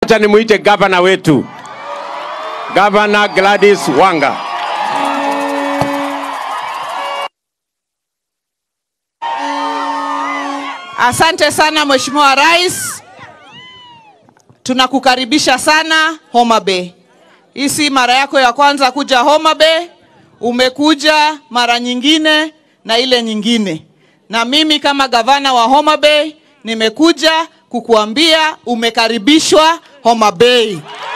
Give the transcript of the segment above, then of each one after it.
Wacha nimuite gavana wetu, Gavana Gladys Wanga. Asante sana Mheshimiwa Rais, tunakukaribisha sana Homa Bay. Hii si mara yako ya kwanza kuja Homa Bay, umekuja mara nyingine na ile nyingine, na mimi kama gavana wa Homa Bay nimekuja kukuambia umekaribishwa Homa Bay.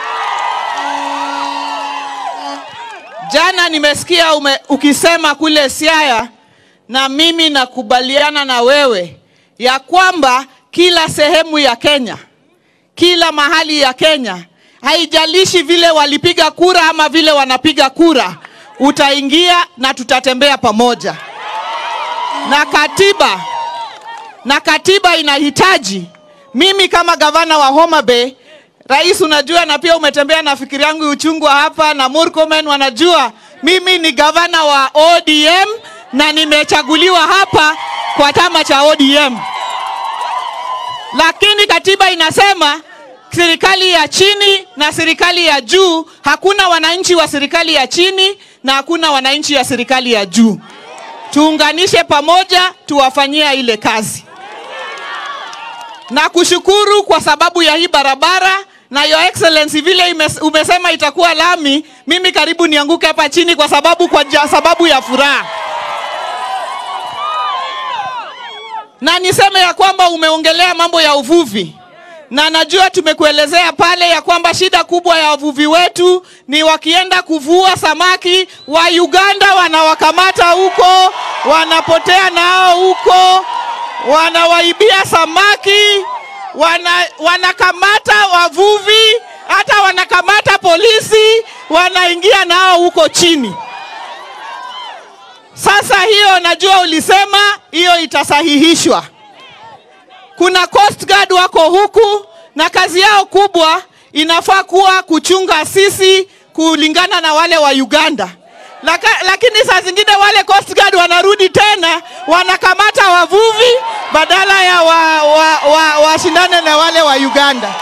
Jana nimesikia ume, ukisema kule Siaya, na mimi nakubaliana na wewe ya kwamba kila sehemu ya Kenya, kila mahali ya Kenya, haijalishi vile walipiga kura ama vile wanapiga kura, utaingia na tutatembea pamoja. Na katiba na katiba inahitaji mimi kama gavana wa Homa Bay, rais, unajua na pia umetembea na fikiri yangu uchungwa hapa na Murkomen wanajua mimi ni gavana wa ODM na nimechaguliwa hapa kwa chama cha ODM, lakini katiba inasema serikali ya chini na serikali ya juu, hakuna wananchi wa serikali ya chini na hakuna wananchi ya serikali ya juu. Tuunganishe pamoja, tuwafanyia ile kazi na kushukuru kwa sababu ya hii barabara na your excellency, vile imes, umesema itakuwa lami, mimi karibu nianguke hapa chini kwa sababu, kwa ja, sababu ya furaha na niseme ya kwamba umeongelea mambo ya uvuvi na najua tumekuelezea pale ya kwamba shida kubwa ya wavuvi wetu ni wakienda kuvua samaki wa Uganda wanawakamata huko, wanapotea nao huko, wanawaibia samaki, wana, wanakamata wavuvi, hata wanakamata polisi, wanaingia nao huko chini. Sasa hiyo najua ulisema hiyo itasahihishwa. Kuna Coast Guard wako huku na kazi yao kubwa inafaa kuwa kuchunga sisi kulingana na wale wa Uganda. Laka, lakini saa zingine wale Coast Guard wanarudi tena wanakamata wavuvi badala ya washindane wa, wa, wa na wale wa Uganda.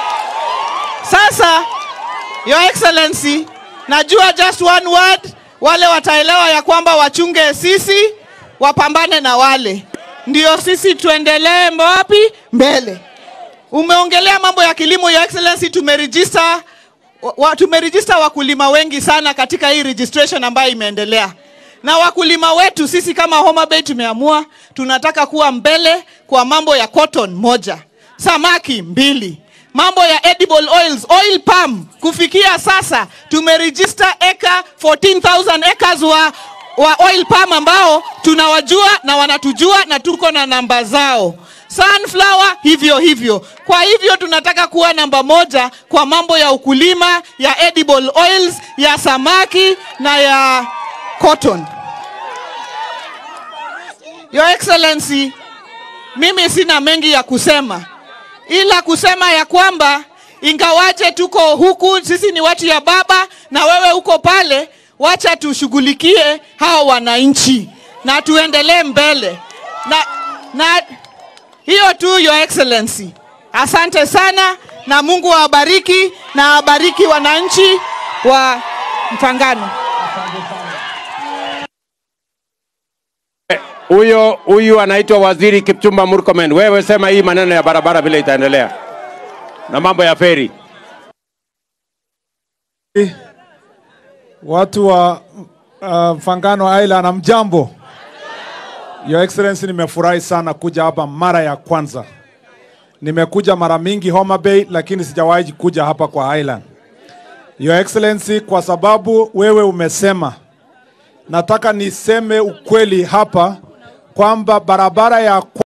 Sasa Your Excellency, najua just one word wale wataelewa ya kwamba wachunge sisi, wapambane na wale, ndio sisi tuendelee wapi mbele. Umeongelea mambo ya kilimo, Your Excellency, tumeregister wa, tumeregister wakulima wengi sana katika hii registration ambayo imeendelea na wakulima wetu sisi kama Homa Bay tumeamua tunataka kuwa mbele kwa mambo ya cotton moja, samaki mbili, mambo ya edible oils, oil palm. Kufikia sasa tumeregister eka 14,000 acres wa, wa oil palm ambao tunawajua na wanatujua na tuko na namba zao. Sunflower hivyo hivyo. Kwa hivyo tunataka kuwa namba moja kwa mambo ya ukulima ya edible oils, ya samaki na ya cotton. Your Excellency, mimi sina mengi ya kusema ila kusema ya kwamba ingawaje tuko huku sisi ni watu ya baba na wewe uko pale, wacha tushughulikie hao wananchi na tuendelee mbele na, na hiyo tu Your Excellency. Asante sana na Mungu awabariki na awabariki wananchi wa Mfangano. Huyo huyu anaitwa Waziri Kipchumba Murkomen. Wewe sema hii maneno ya barabara vile itaendelea na mambo ya feri. Watu wa uh, Mfangano Island, amjambo. Your Excellency, nimefurahi sana kuja hapa mara ya kwanza. Nimekuja mara mingi Homa Bay, lakini sijawahi kuja hapa kwa Island. Your Excellency, kwa sababu wewe umesema, nataka niseme ukweli hapa kwamba barabara ya